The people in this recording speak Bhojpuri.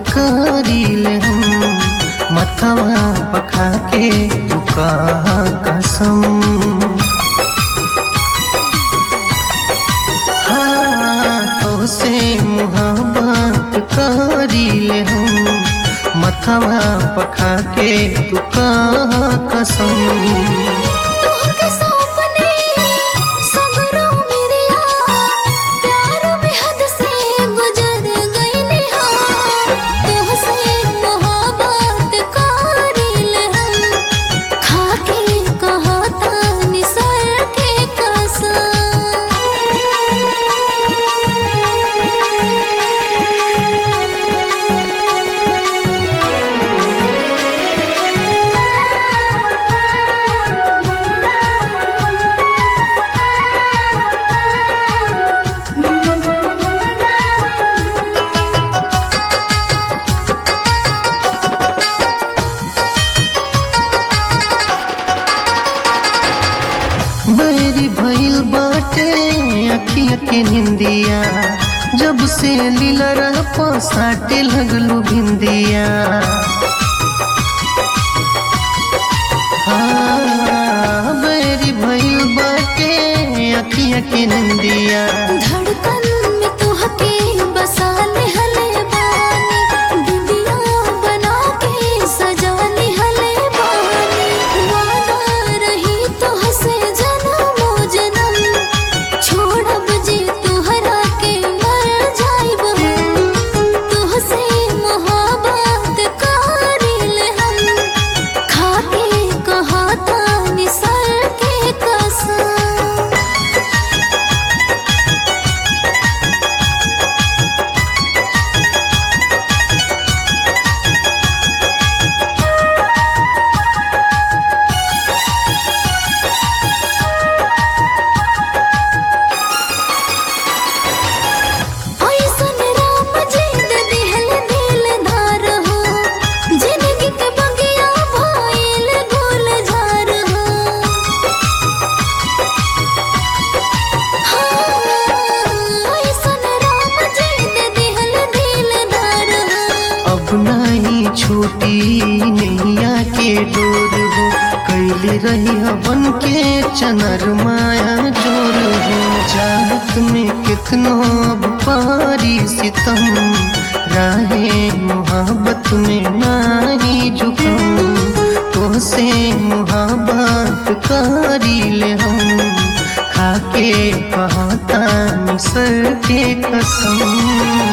करील हम मथवा पखा के तू कहा कसम हाँ तो से मुहब्बत करील हम मथवा पखा के तू कहा कसम तोहके सौंपने सगरो मेरिया प्यार में हद से गुजर गईले हाँ तोहसे मोहब्बत करील हम खाके कहता निसर के बैरी भइल बाटे अखिया के निंदिया जब से लीलरा पसाटे लगलू भिंदिया हाँ, बैरी भइल बाटे अखिया के निंदिया धड़कन में तोहके बसा ले हले बानी बिंदिया बना के सजा ले हले बानी वादा रही तोहसे जन्मो जन्म छोड़ब जे तोहरा के मर जाइब हम तोहसे मोहब्बत करील हम खाके कहता निसर के कसम ऐसन राम जी दे दिहल दिल धार हो जिंदगी के बगिया भइल गुल झार हो हाँ, ऐसन राम जी दे दिहल दिल धार हो अब नहीं छूटी नैया के डोर हो कैली रही बन के चनर माया जोर हो चाहत में कितनो अब पारी सितम राहे मोहब्बत में नारी झुकम तो से मोहब्बत करी ले हम खाके कहता सर के कसम